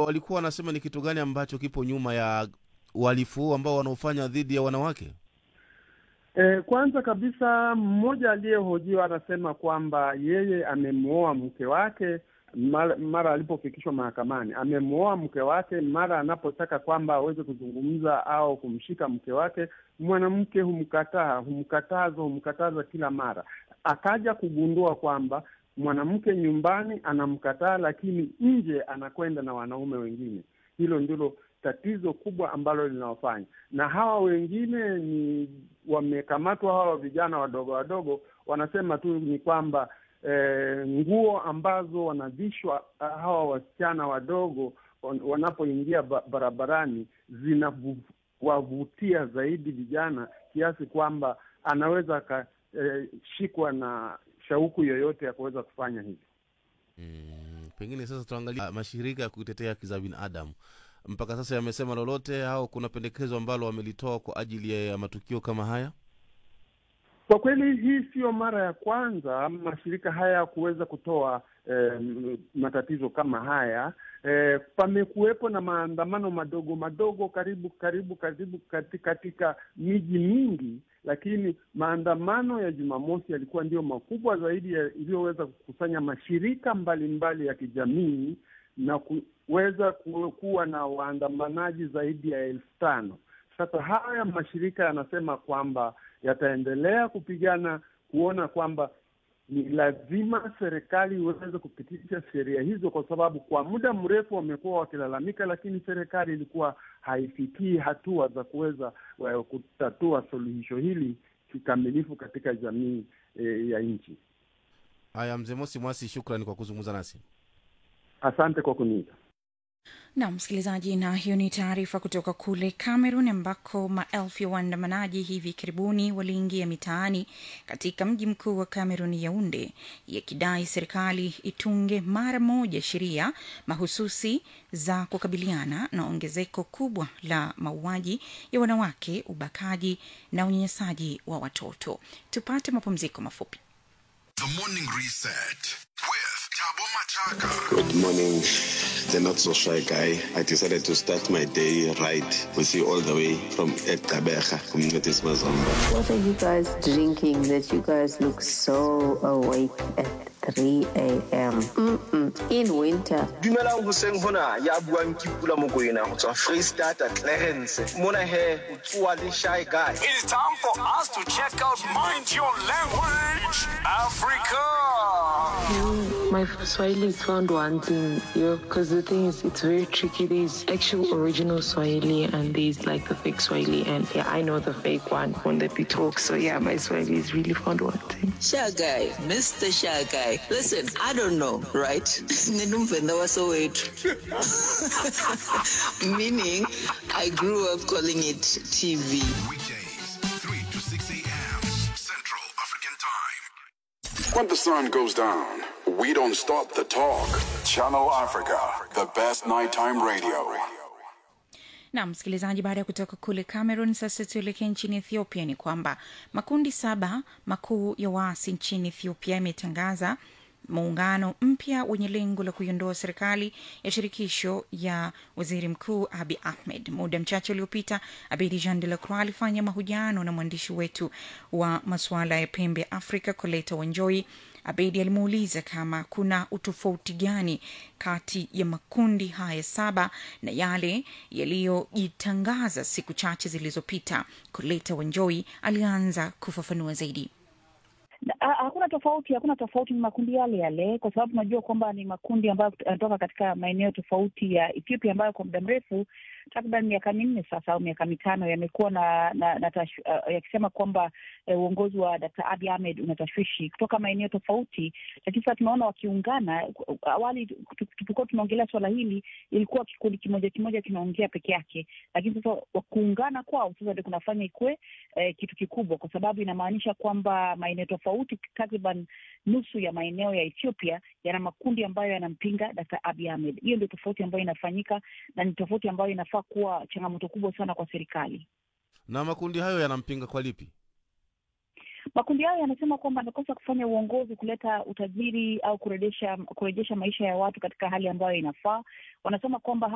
walikuwa wanasema ni kitu gani ambacho kipo nyuma ya uhalifu huu ambao wanaofanya dhidi ya wanawake? E, kwanza kabisa mmoja aliyehojiwa anasema kwamba yeye amemwoa mke wake mara, mara alipofikishwa mahakamani, amemwoa mke wake. Mara anapotaka kwamba aweze kuzungumza au kumshika mke wake, mwanamke humkataa, humkataza, humkataza kila mara. Akaja kugundua kwamba mwanamke nyumbani anamkataa, lakini nje anakwenda na wanaume wengine. Hilo ndilo tatizo kubwa ambalo linawafanya na hawa wengine ni wamekamatwa. Hawa vijana wadogo wadogo wanasema tu ni kwamba eh, nguo ambazo wanavishwa hawa wasichana wadogo wanapoingia barabarani zinawavutia zaidi vijana kiasi kwamba anaweza akashikwa eh, na shauku yoyote ya kuweza kufanya hivyo. Mm, pengine sasa tuangalia mashirika ya kutetea haki za binadamu mpaka sasa yamesema lolote au kuna pendekezo ambalo wamelitoa kwa ajili ya matukio kama haya? Kwa kweli hii siyo mara ya kwanza mashirika haya kuweza kutoa eh, matatizo kama haya. Eh, pamekuwepo na maandamano madogo madogo karibu karibu karibu katika, katika miji mingi, lakini maandamano ya Jumamosi yalikuwa ndio makubwa zaidi iliyoweza kukusanya mashirika mbalimbali mbali ya kijamii na kuweza kuwa na waandamanaji zaidi ya elfu tano. Sasa haya mashirika yanasema kwamba yataendelea kupigana kuona kwamba ni lazima serikali iweze kupitisha sheria hizo, kwa sababu kwa muda mrefu wamekuwa wakilalamika, lakini serikali ilikuwa haifikii hatua za kuweza kutatua suluhisho hili kikamilifu katika jamii e, ya nchi. Haya, mzee Mosi Mwasi, shukrani kwa kuzungumza nasi. Asante kwa kuniita. Na msikilizaji, na hiyo ni taarifa kutoka kule Cameroon ambako maelfu ya waandamanaji hivi karibuni waliingia mitaani katika mji mkuu wa Cameroon, Yaunde, yakidai serikali itunge mara moja sheria mahususi za kukabiliana na ongezeko kubwa la mauaji ya wanawake, ubakaji na unyanyasaji wa watoto. Tupate mapumziko mafupi. The Morning Reset with Tabo Machaka. Good morning, the not so shy guy. I decided to start my day right with you all the way from Ekabeja, Communities Mazamba. What are you guys drinking that you guys look so awake at 3 a.m. Mm-mm. in winter? dumelang hoseng hona ya buang ke pula mokoena go tswa freestata clarence mona he o tsoa le shy guy It is time for us to check out Mind Your Language Africa. My Swahili is found wanting, yo, because the thing is, it's very tricky. There's actual original Swahili and there's like the fake Swahili, and yeah, I know the fake one when they be talk. So yeah, my Swahili is really found wanting. Shy guy, Mr. Shy guy. Listen, I don't know, right? Ninumvenda wasowethu. Meaning, I grew up calling it TV. Weekdays, 3 to 6 a.m. Central African Time. When the sun goes down, we don't stop the talk. Channel Africa, the best nighttime radio. na msikilizaji, baada ya kutoka kule Cameroon, sasa tuelekee nchini Ethiopia. Ni kwamba makundi saba makuu ya waasi nchini Ethiopia yametangaza muungano mpya wenye lengo la kuiondoa serikali ya shirikisho ya waziri mkuu Abi Ahmed. Muda mchache uliopita, Abedi Jean de la Croix alifanya mahojiano na mwandishi wetu wa masuala ya pembe ya Afrika Koleta Wanjoi. Abedi alimuuliza kama kuna utofauti gani kati ya makundi haya saba na yale yaliyojitangaza siku chache zilizopita. Koleta Wanjoi alianza kufafanua zaidi. Ha- Hakuna tofauti, hakuna tofauti, ni makundi yale yale, kwa sababu tunajua kwamba ni makundi ambayo yanatoka katika maeneo tofauti ya Ethiopia ambayo kwa muda mrefu takriban miaka minne sasa au miaka mitano yamekuwa na, na, na tash, uh, yakisema kwamba eh, uongozi wa Dkt. Abiy Ahmed una tashwishi kutoka maeneo tofauti, lakini sasa tunaona wakiungana. Awali tulipokuwa tunaongelea swala hili, ilikuwa kikundi kimoja kimoja kinaongea peke yake, lakini sasa kuungana kwao sasa ndio kunafanya ikuwe eh, kitu kikubwa, kwa sababu inamaanisha kwamba maeneo tofauti, takriban nusu ya maeneo ya Ethiopia yana makundi ambayo yanampinga Dkt. Abiy Ahmed. Hiyo ndio tofauti ambayo inafanyika na ni tofauti ambayo inafaa kuwa changamoto kubwa sana kwa serikali. Na makundi hayo yanampinga kwa lipi? Makundi hayo yanasema kwamba amekosa kufanya uongozi, kuleta utajiri au kurejesha kurejesha maisha ya watu katika hali ambayo inafaa. Wanasema kwamba